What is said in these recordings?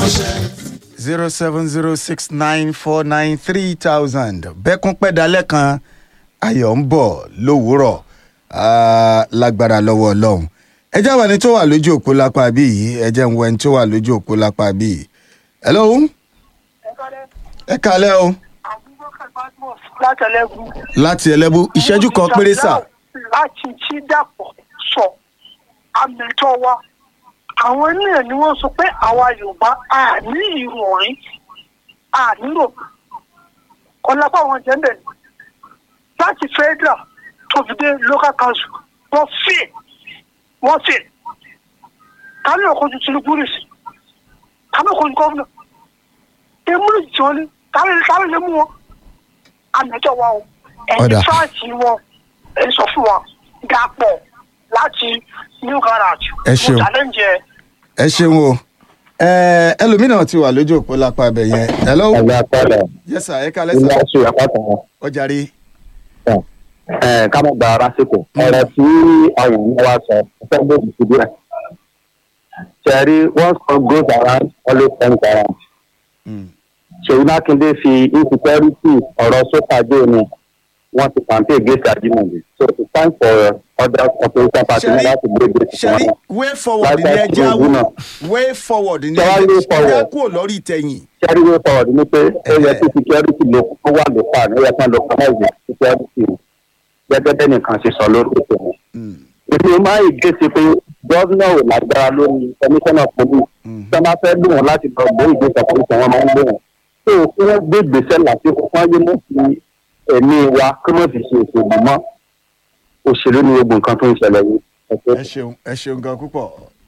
zero seven zero six nine four nine three thousand bẹ́kún pẹ́dálẹ́ kan ayọ̀ ń bọ̀ lówùúrọ̀ ah, lágbára lọ́wọ́ ọlọ́run ẹ jẹ́ àwọn ẹni tó wà lójú òpó lápá bí yìí ẹ jẹ́ ń wo ẹni tó wà lójú òpó lápá bí yìí. hello ẹ kálẹ́ o látẹlẹgùn. láti ẹlẹ́bù ìṣẹ́jú kan péré sà. láti tí dàpọ̀ sọ àmẹ́tọ́ wa àwọn náà ni wọ́n sọ pé àwa yorùbá a ní ìròyìn a nílò ọlápá wọn jẹ́ bẹ́ẹ̀ láti federal tó fi dé local council wọ́n fè wọ́n fè kánú ọkọ̀jú tinubu rè sí kánú ọkọ̀jú gómìnà èmúlò tí wọ́n ní kánú lè mú wọn àmẹ́tọ́ wa o Ọ̀dà. ẹ̀yin fáàtì wọn ẹ̀ sọ fún wa dàpọ̀ láti new garage Ẹ ṣeun. mo challenge ẹ. ẹ ṣeun o ẹ ẹlòmíràn ti wà lójú òpó lápá abẹ yẹn hello ẹgbẹ́ apẹ́lẹ̀ yes sir ẹ kálẹ́ ilé sà ẹ̀sùn àpáta ọjà rí ẹ̀ ká má gba ara síkò ọ̀rọ̀ tí àwọn èèyàn wá sọ fẹ́ gbòòdì sí díẹ̀. ṣẹ̀rí once one goes around always comes around. Mm. ṣèyí mákindé fi insecurity ọ̀rọ̀ sókà dé ni wọ́n ti campaign against ajimobi so it's time for other opposition party Ṣẹ́rí- láti gbé gbèsè ṣẹ́rí wọn. way forward ni Láìpẹ́ ẹja tí ogun náà. way forward ni Ṣẹ́rí way ẹja forward. kúrò lórí ìtẹ̀yìn. ṣẹ́rí way forward ni pé ó yẹ Ẹ̀hẹ̀. kí security ló kó wà lópa ní ó yẹ kí wọ́n localize security gẹ́gẹ́ bẹ́ẹ̀ nìkan ṣe sọ lórí ètò wọn. Mm. èmi ò máa ń gé sí pé gọ́vnà ò lágbára lórí commissioner police tí wọ́n bá fẹ́ lò wọ́n láti lọ gbé ìgbésẹ̀ police wọn máa ń lò wọ́n. tó o kí wọ́n gbé ìgbésẹ̀ lásìkò fún ayé mọ́ fi ẹ̀mí wa kí wọ́n fi ṣe òṣèlú mọ́ òṣèlú ni gbogbo nǹkan tó ń ṣẹlẹ̀ yìí. Ẹ ṣé. ẹ ṣeun ẹ ṣeun gan púpọ̀.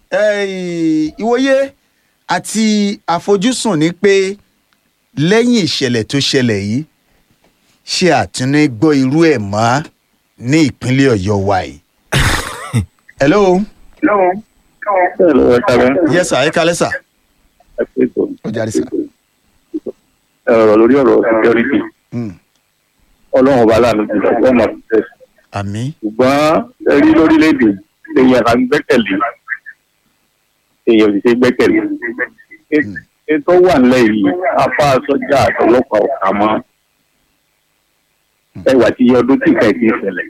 Ẹ, ìwòye àti àfojúsùn ni pé lẹ́yìn ìṣẹ̀lẹ̀ tó ṣẹlẹ̀ yìí ṣé àtúní gbọ́ irú ẹ̀ mọ́ ní ìpínlẹ̀ ọ̀yọ́ wa yìí. hello Hello, ẹ káàárọ̀. yes sir ẹ kálẹ́ sà Ẹ kú ètò. ó jáde sà. Ẹ ọ̀rọ̀ lórí ọ̀rọ̀ security Mm. ọlọ́run ọba aláàánú jùlọ wọ́n máa fi tẹ̀. àmì ṣùgbọ́n ẹ rí lórílẹ̀‐èdè èèyàn à ń gbẹ́kẹ̀lé èèyàn ò sì ṣe gbẹ́kẹ̀lé. ètò wà nílẹ̀ yìí apá sọ́jà àtọlọ́pàá ọ̀kà mọ́ ẹwà tí iye ọdún tí nǹkan ìdí ìṣẹ̀lẹ̀.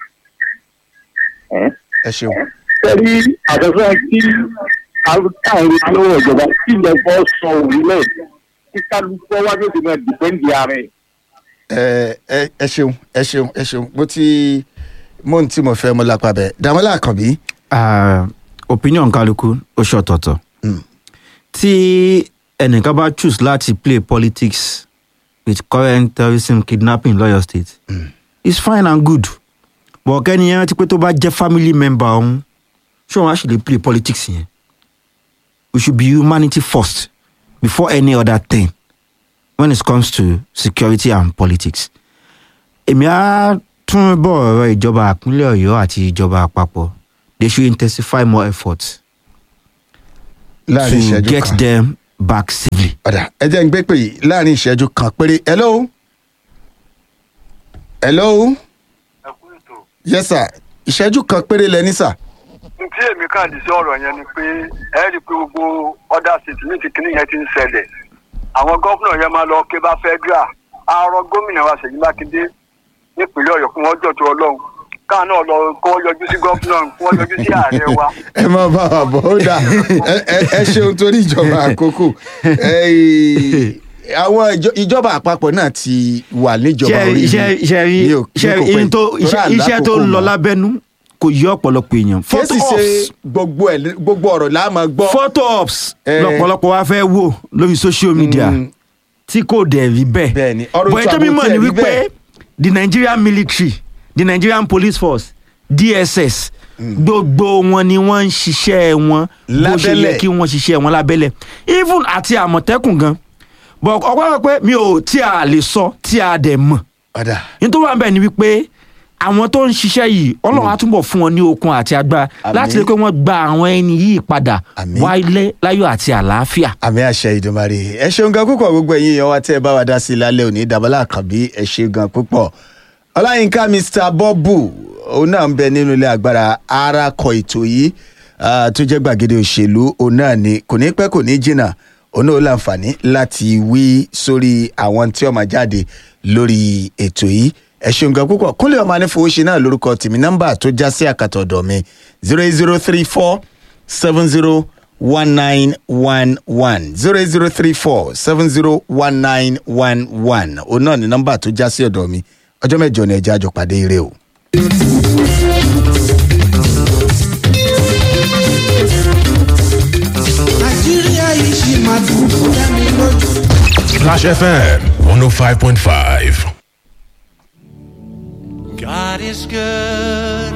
ẹ ṣeun sẹ́rí àtọ́sọ́ tí àwọn lọ́wọ́ ìjọba tí ilẹ̀ fọ́ sọ òwúlẹ̀ kí kálukú wájú ti máa dìpẹ́ǹdì ààrẹ. ẹ ẹ ẹ ṣeun ẹ ṣeun ẹ ṣeun mo ti mo ń tí mo fẹ́ mo lápá bẹ́ẹ̀ dàmọ́lá àkànbí. Ah, opinion kálukú ó ṣe ọ̀tọ̀ọ̀tọ̀ Mm. tí ẹnìkan bá choose láti play politics with current terrorism kidnapping lọ́yọ̀ state Mm. it's fine and good but kẹ́ni yẹn rántí pé tó bá jẹ́ family member ọ̀hún ṣé wọn á ṣe lè play politics yẹn we should be humanity first before any other thing when it comes to security and politics èmi á tún bọ̀ ọ̀rọ̀ ìjọba àpínlẹ̀ ọ̀yọ́ àti ìjọba àpapọ̀ they should intensify more efforts láàrin to ìṣẹ́jú get kan. them back safely. ọ̀dà ẹ jẹ́ ń gbé pè yìí láàrin ìṣẹ́jú kan péré hello hello ẹ kú ètò yes sir ìṣẹ́jú kan péré lẹ ní sà. n tí èmi kàn dì sí ọ̀rọ̀ yẹn ni pé ẹ rí i pé gbogbo ọ̀dà state ní kìkìnní yẹn ti ń ṣẹlẹ̀ àwọn gómìnà yẹn máa lọ ké bá federal àárọ̀ gómìnà wa ṣèyí mákindé nípínlẹ̀ ọ̀yọ́ kí wọ́n jọ̀tún ọlọ́run káà náà lọ kó wọ́n yọjú sí gómìnà kí wọ́n yọjú sí ààrẹ wa ẹ máa bá wa bọ̀ ó dà ẹ- ẹ- ẹ ṣeun torí ìjọba àkókò Ẹ, àwọn ìjọ- ìjọba àpapọ̀ náà ti wà níjọba orí mi. iṣẹ́ iṣẹ́ rí ní ò- ní iṣẹ́ kò pẹ́ iṣẹ́ tó torí iṣẹ́ àlá iṣẹ́ tó àkókò ń lọ mọ́. lábẹ́nú kò yí ọ̀pọ̀lọpọ̀ èèyàn. kí photo sì ṣe ops gbogbo ẹ̀ gbogbo ọ̀rọ̀ là á máa gbọ́. photo ops Eh. lọ́pọ̀lọpọ̀ wa fẹ́ wò lórí social media Mm. tí kò dẹ̀ rí bẹ́ẹ̀. Bẹ́ẹ̀ni, ọ̀rọ̀ bọ̀ ètò ètò ààbò mímọ̀ tí ni ẹ̀ rí wípé bẹ́ẹ̀. the Nigerian military the Nigerian police force DSS gbogbo wọn ni wọ́n ń ṣiṣẹ́ wọn bó ṣe Lábẹ́lẹ̀. yẹ kí wọ́n ṣiṣẹ́ wọn lábẹ́lẹ̀ even àti àmọ̀tẹ́kùn gan bọ̀ ọ̀pọ̀ pé mi ò tí a lè sọ tí a dẹ̀ mọ̀ ọ̀dà nítorí wà ń bẹ̀ ni wípé àwọn tó ń ṣiṣẹ́ yìí ọlọ́run á túbọ̀ fún wọn ní okun àti agbára Àmín. láti lè pé wọ́n gba àwọn ẹni yìí padà Àmín. wálé láyọ̀ àti àlàáfíà. àmì àṣẹ ìdùnmarè ẹ ṣeun gan púpọ̀ gbogbo ẹ̀yin èèyàn wa tẹ́ ẹ bá wa dá sí i lálẹ́ òní dàbọ́lá àkànbí ẹ ṣe gan púpọ̀ ọláyínká mr bọ́bù òun náà ń bẹ nínú ilé agbára arakọ ètò yìí ah, tó jẹ́ gbàgede òṣèlú òun náà ni kò ní pẹ́ kò ní jìnnà òun náà ó láǹfààní láti wí sórí àwọn tí ó máa jáde lórí ètò yìí ẹ ṣeun gan púpọ̀ kúnlẹ̀ ọmọ anífowóṣe náà lórúkọ tèmi nọ́mbà tó já sí àkàtọ̀ ọ̀dọ̀ mi zero eight zero three four seven zero one nine one one zero eight zero three four seven zero one nine one one òun náà ní nọ́mbà tó já sí ọ̀dọ̀ mi ọjọ́ mẹ́jọ ni ẹja àjọ pàdé ire o. nàìjíríà yìí ṣì máa dùn fún mi lójú. Flash FM 105.5. God is good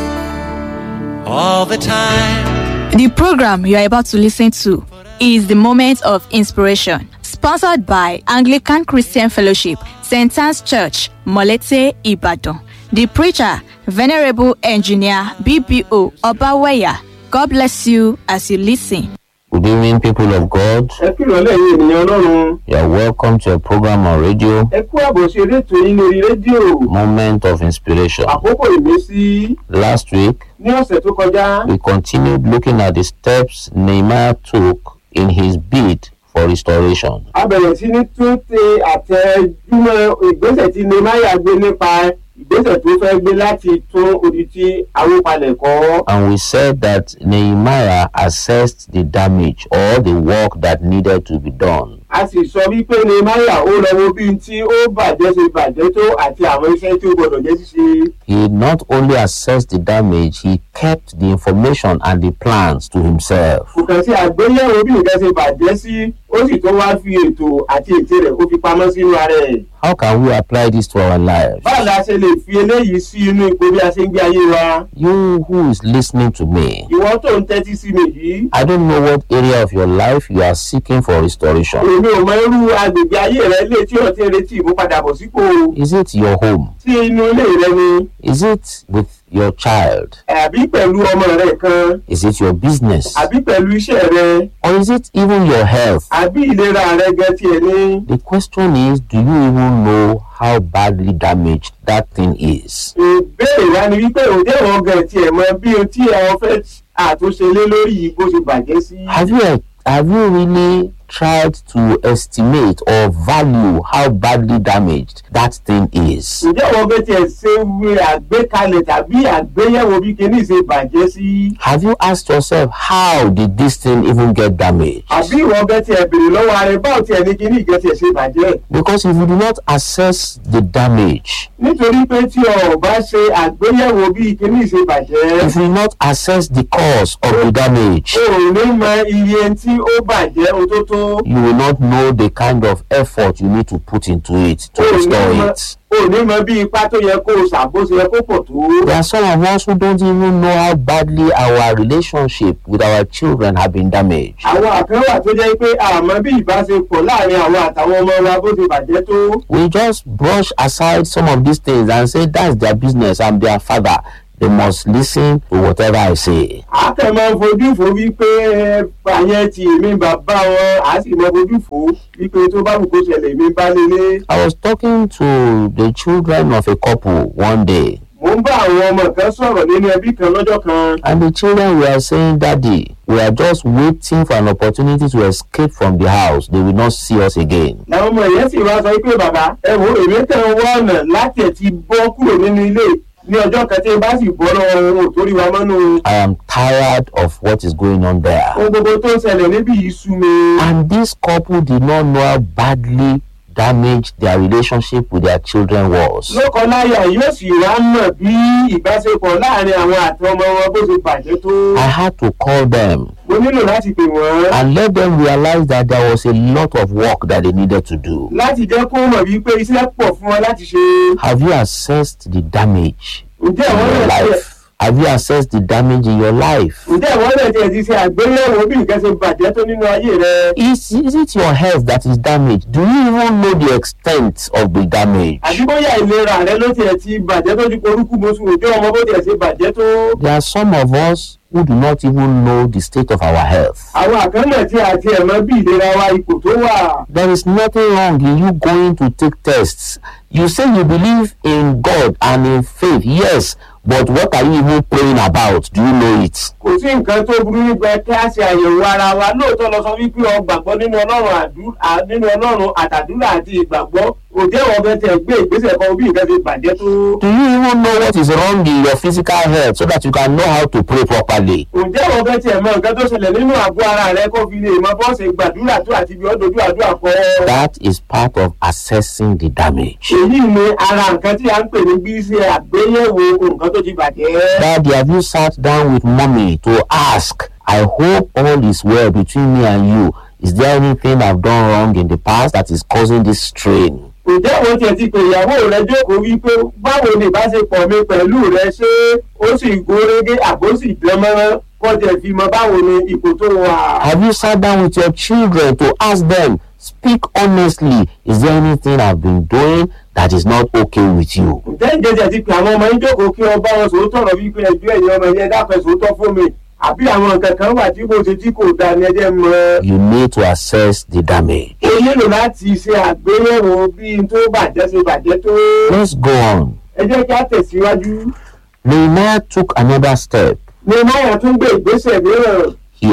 all the time. The program you are about to listen to is the Moment of Inspiration, sponsored by Anglican Christian Fellowship, St. Anne's Church, Molete, Ibadan. The preacher, Venerable Engineer BBO Obaweya. God bless you as you listen. Good evening, people of God. ẹ kìlọ̀ lẹ́yìn ènìyàn ọlọ́run You are welcome to a program on radio, ẹ kú àbọ̀ sí eré ètò yín lórí rédíò Moment of Inspiration. àkókò ìmísí Last week, ní ọ̀sẹ̀ tó kọjá we continued looking at the steps Nehemiah took in his bid for restoration. a bẹ̀rẹ̀ sí ní tún ṣe àtẹ̀júmọ́ ìgbésẹ̀ tí nemaya gbé nípa ìgbésẹ̀ tó fẹ́ gbé láti tún odi tí awópalẹ̀ kọ́. And we said that Nehemiah assessed the damage or the work that needed to be done. a sì sọ wípé nemaya ó lọ wo bí n tí ó bàjẹ́ ṣe bàjẹ́ tó àti àwọn iṣẹ́ tí ó gbọdọ̀ jẹ́ ṣíṣe. He not only assessed the damage, he kept the information and the plans to himself. kò kàn sí àgbéyẹ̀wò bí nǹkan ṣe bàjẹ́ sí ó sì tó wá fi ètò àti ète rẹ̀ ó fi pamọ́ sínú ara ẹ̀. How can we apply this to our lives? báwo la ṣe lè fi eléyìí sí inú ipò bí a ṣe ń gbé ayé wa. You who is listening to me, ìwọ tó ń tẹ́tí sí mi yìí I don't know what area of your life you are seeking for restoration. èmi ò mọ irú agbègbè ayé rẹ lè tí o ti ń retí ìmúpadàbọ̀ sípò Is it your home? sí inú ilé rẹ ni Is it with your child? àbí pẹ̀lú ọmọ rẹ kan Is it your business? àbí pẹ̀lú iṣẹ́ rẹ Or is it even your health? àbí ìlera rẹ gan tiẹ̀ ní. The question is do you even know how badly damaged that thing is? ìbéèrè wa ni wípé òde ìwọ̀n gan tiẹ̀ mọ bí o tí ẹ fẹ́ àtúnṣe lé lórí yìí bó ṣe bàjẹ́ sí. Have you have you really tried to estimate or value how badly damaged that thing is? ǹjẹ́ ìwọ̀n gan tiẹ̀ ṣe wé àgbékalẹ̀ tàbí àgbéyẹ̀wò bí kinní ṣe bàjẹ́ sí. Have you asked yourself how did this thing even get damaged? àbí ìwọ̀n gan tiẹ̀ béèrè lọ́wọ́ ara ẹ báwo tiẹ̀ ní kinní ìgẹ́ tiẹ̀ ṣe bàjẹ́. Because if you do not assess the damage, nítorí pé tí o ò bá ṣe àgbéyẹ̀wò bí kinní ṣe bàjẹ́. if you do not assess the cause of the damage, o ò ní mọ iye tí ó bàjẹ́ o tó tó. you will not know the kind of effort you need to put into it to o ò ní restore mọ- it. o ò ní mọ bí ipá tó yẹ kó o ṣàkóso yẹ kó pọ̀ tó. There are some of us who don't even know how badly our relationship with our children have been damaged. àwọn àkànwà tó jẹ́ pé àmọ́ bí ìbáṣepọ̀ láàrin àwọn àtàwọn ọmọ wa bó ṣe bàjẹ́ tó. We just brush aside some of these things and say that's their business. I'm their father. They must listen to whatever I say. a kàn máa ń fojú fo wípé àyẹn ti èmi bàbá wọn a sì máa fojú fo wípé tó bá wù kó ṣẹlẹ̀ èmi bá lélẹ̀. I was talking to the children of a couple one day, mo ń bá àwọn ọmọ kan sọ̀rọ̀ nínú ẹbí kan lọ́jọ́ kan. and the children were saying, Daddy, we are just waiting for an opportunity to escape from the house. They will not see us again. làwọn ọmọ yẹn sì wá sọ pé bàbá ẹ wo èmi kàn ń wá ọ̀nà láti ẹ̀ ti bọ́ kúrò nínú ilé ní ọjọ́ kan tí n bá sì bọ́ lọ́wọ́ wọn ò torí wa mọ́nú. I am tired of what is going on there. ohun gbogbo tó ń ṣẹlẹ̀ níbí yìí sú mi. And this couple did not know how badly damaged their relationship with their children was. lọ́kọláya yóò sì wá mọ̀ bí ìbáṣepọ̀ láàrin àwọn àti ọmọ wọn bó ṣe bàjẹ́ tó. I had to call them mo nílò láti pè wọ́n. and let them realize that there was a lot of work that they needed to do. láti jẹ́ kó mọ̀ wípé iṣẹ́ pọ̀ fún wọn láti ṣe. Have you assessed the damage ǹjẹ́ in àwọn your náà tiẹ̀ life? Have you assessed the damage in your life? ǹjẹ́ àwọn náà tiẹ̀ ti ṣe àgbéyẹ̀wò bí nǹkan ṣe bàjẹ́ tó nínú ayé rẹ. Is, is it your health that is damaged? Do you even know the extent of the damage? àbí bóyá ìlera rẹ ló tiẹ̀ ti bàjẹ́ tó ju korúkú mọ́sù òjò ọmọ bó tiẹ̀ ṣe bàjẹ́ tó. There are some of us who do not even know the state of our health. àwọn àkànnà tí a ti ẹ̀ mọ̀ bí ìlera wa ipò tó wà. There is nothing wrong in you going to take tests. You say you believe in God and in faith, yes, but what are you even praying about do you know it. kò sí nǹkan tó burú nípa kí a ṣe àyẹ̀wò ara wa lóòótọ́ lọ sọ wípé ọ gbàgbọ́ nínú ọlọ́run àdú- à- nínú ọlọ́run àtàdúrà àti ìgbàgbọ́ òjẹ́ ìwọ̀n bẹ́ẹ̀ tẹ̀ gbé ìgbésẹ̀ kan bí nǹkan ti bàjẹ́ tó. do you even know what is wrong in your physical health so that you can know how to pray properly. òjẹ́ ìwọ̀n bẹ́ẹ̀ tẹ̀ mọ nǹkan tó ṣẹlẹ̀ nínú àgọ́ ara rẹ kó fi lè mọ bọ́ọ̀sì gbàdúrà tó àti bí ọdọọdún àdúrà kọ́. that is part of assessing the damage. èyí ni ara nǹkan tí a ń pè ní bí ṣe àgbéyẹ̀wò nǹkan tó ti bàjẹ́. Daddy, have you sat down with mommy to ask? I hope all is well between me and you. Is there anything I've done wrong in the past that is causing this strain? ǹjẹ́ àwọn tiẹ̀ ti pè ìyàwó rẹ jókòó wípé báwo ni ìbáṣepọ̀ mi pẹ̀lú rẹ ṣé ó sì gúnrégé àbó sì dánmọ́rán kó tiẹ̀ fi mọ báwo ni ipò tó wà. Have you sat down with your children to ask them, speak honestly, is there anything I've been doing that is not okay with you? ǹjẹ́ ìjẹ́jẹ́ ti pè àwọn ọmọ yín jókòó kí wọ́n bá wọn sòótọ́ ọ̀rọ̀ wípé ẹjọ́ ẹ̀yin ọmọ yẹn dápẹ́ sòótọ́ fún mi àbí àwọn nǹkan kan wà tí mo ṣe tí kò dáa ni ẹjẹ́ mọ. You need to assess the damage. o nílò láti ṣe àgbéyẹ̀wò bí n tó bàjẹ́ ṣe bàjẹ́ tó. Let's go on. ẹ jẹ́ kí á tẹ̀síwájú. Nehemiah took another step. ní máyà tún gbé ìgbésẹ̀ mìíràn. He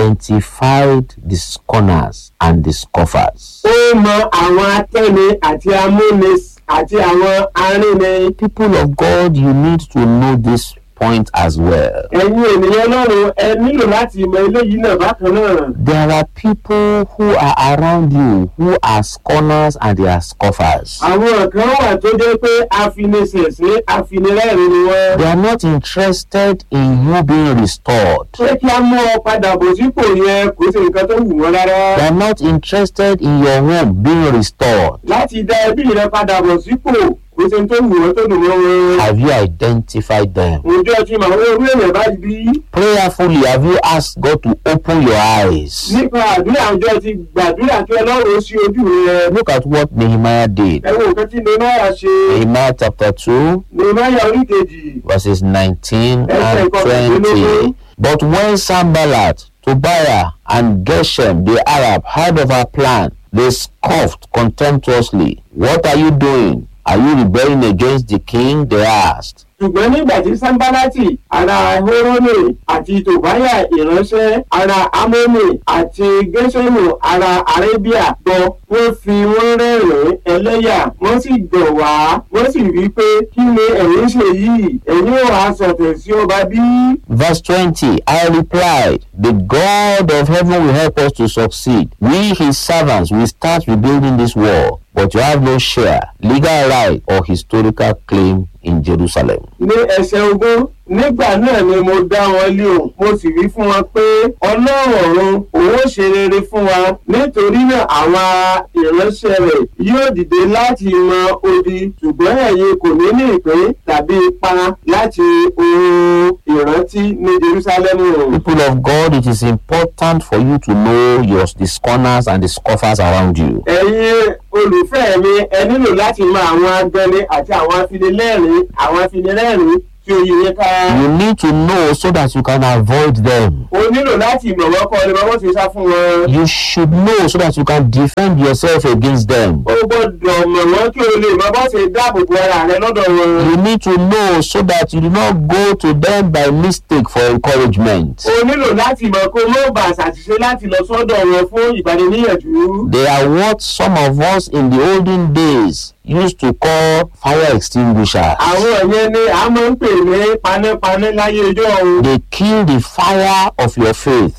identified the scorners and the scoffers. ó mọ àwọn atẹ́ni àti amúni àti àwọn arínni. People of God, you need to know this point as well. ẹ̀yin ènìyàn lọ́rùn ẹ nílò láti mọ eléyìí náà bákan náà. There are people who are around you who are scorners and they are scoffers. àwọn kan wà tó jẹ́ pé afiniṣẹ̀ṣẹ̀ afinirẹ́rìn ni wọ́n. They are not interested in you being restored. pé kí á mú ọ padà bọ̀ sípò yẹn kò sí nǹkan tó wù wọ́n rárá. They are not interested in your home being restored. láti dá ẹbí rẹ padà bọ̀ sípò kò sí tó wù wọ́n tó dùn mọ́ wọn. Have you identified them? òjò ti màá wọ́n orí èèyàn báyìí bí. Prayerfully, have you asked God to open your eyes? nípa àdúrà àjọ ti gbàdúrà kí ọlọ́run ó ṣí ojú rẹ. Look at what Nehemiah did. ẹ wo nǹkan tí nehemiah ṣe. Nehemiah chapter 2, nehemiah orí kejì. verses 19 and 20. But when Sambalat, Tobiah, and Geshem the Arab heard of our plan, they scoffed contemptuously. What are you doing? Are you rebelling against the king? They asked. ṣùgbọ́n nígbà tí sanbalati ara horoni àti tòbáyà ìránṣẹ́ ara amóni àti gẹ́sẹ̀mù ara arabia gbọ́ wọ́n fi wọ́n rẹ́rìn-ín ẹlẹ́yà wọ́n sì gbọ̀ wá wọ́n sì wí pé kí ni ẹ̀yin ṣe yìí ẹ̀yin ò wá sọ̀tẹ̀ sí ọba bí. Verse 20 I replied, The God of heaven will help us to succeed. We, his servants, will start rebuilding this wall, but you have no share, legal right, or historical claim in Jerusalem. ní ẹsẹ̀ ogún nígbà náà ni mo dá wọn lé o mo sì wí fún wọn pé ọlọ́run ọ̀run òun ó ṣe rere fún wa nítorí náà àwọn ìránṣẹ́ rẹ̀ yóò dìde láti mọ odi ṣùgbọ́n ẹ̀yin kò ní ní ìpín tàbí ipa láti ohun ìrántí ní jerusalem. People of God, it is important for you to know your the scorners and the scoffers around you. ẹ̀yin olùfẹ́ mi ẹ nílò láti mọ àwọn agbẹni àti àwọn afinilẹ́rìn àwọn afinilẹ́rìn tí ó yẹ yẹn ká. You need to know so that you can avoid them. o nílò láti mọ̀ wọ́n kọ́ ọ ní bá wọ́n ṣe sá fún wọn. You should know so that you can defend yourself against them. o gbọ́dọ̀ mọ̀ wọ́n kí o lè mọ bá ṣe dáàbò bo ara rẹ lọ́dọ̀ wọn. You need to know so that you do not go to them by mistake for encouragement. o nílò láti mọ̀ kó ló bá ṣàṣìṣe láti lọ sọ́dọ̀ wọn fún ìgbaniníyànjú. They are what some of us in the olden days used to call fire extinguishers. àwọn yẹn ni a máa ń pè ní panápaná láyé ijó ọ̀hún. They kill the fire of your faith.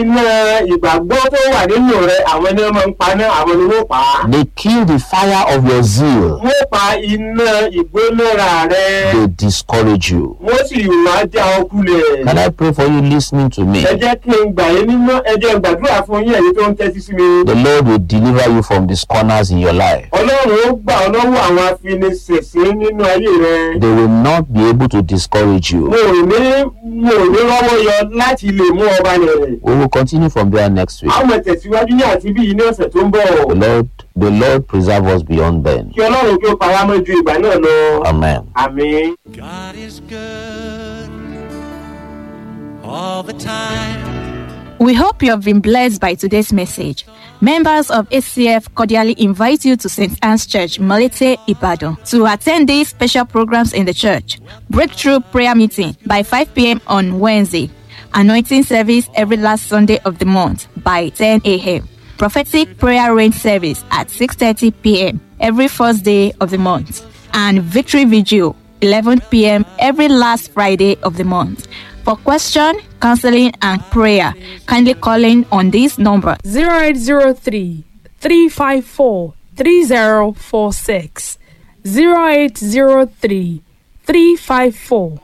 iná ìgbàgbọ́ tó wà nínú rẹ àwọn ni wọ́n máa ń paná àwọn ni wọ́n pa á. They kill the fire of your zeal. wọ́n pa iná ìgbónára rẹ. They discourage you. wọ́n sì wá já ọ kulẹ̀. Can I pray for you listening to me? ẹ jẹ́ kí n gbà yín nínú ẹ jẹ́ n gbàdúrà fún yín ẹ̀yin tó ń tẹ́tí sí mi. The Lord will deliver you from these corners in your life. ọlọ́run ó gbà ọ́ lọ́wọ́ àwọn afiniṣẹ̀ṣẹ̀ nínú ayé rẹ. They will not be able to discourage you. mo ò ní mo ò ní rọ́wọ́ yọ láti lè mú ọba rẹ̀. We will continue from there next week. àwọn tẹ̀síwájú ní àti bí ní ọ̀sẹ̀ tó ń The bọ̀. Lord, the Lord preserve us beyond then. kí ọlọ́run kí ó pa wá mọ́ ju ìgbà náà lọ. Amen. àmín. God is good all the time. We hope you have been blessed by today's message. Members of ACF cordially invite you to St. Anne's Church, Molete, Ibadan, to attend these special programs in the church. Breakthrough prayer meeting by 5 p.m. on Wednesday. Anointing service every last Sunday of the month by 10 a.m. Prophetic prayer rain service at 6:30 p.m. every first day of the month. And victory vigil 11 p.m. every last Friday of the month. For question, counseling, and prayer, kindly call in on this number 0803 354 3046. 0803 354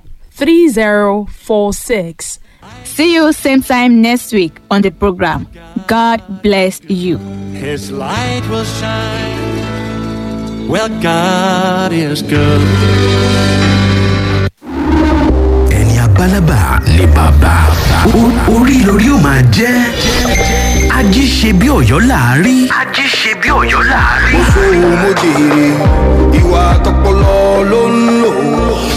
3046. See you same time next week on the program. God bless you. His light will shine. Well, God is good. ẹni abálábà ni bàbá O- orí lórí ó máa jẹ́ ají ṣe bí ọ̀yọ́ láàárí. ají ṣe bí ọ̀yọ́ láàárí. mo jèrè ìwà tọpọlọ ló ń lò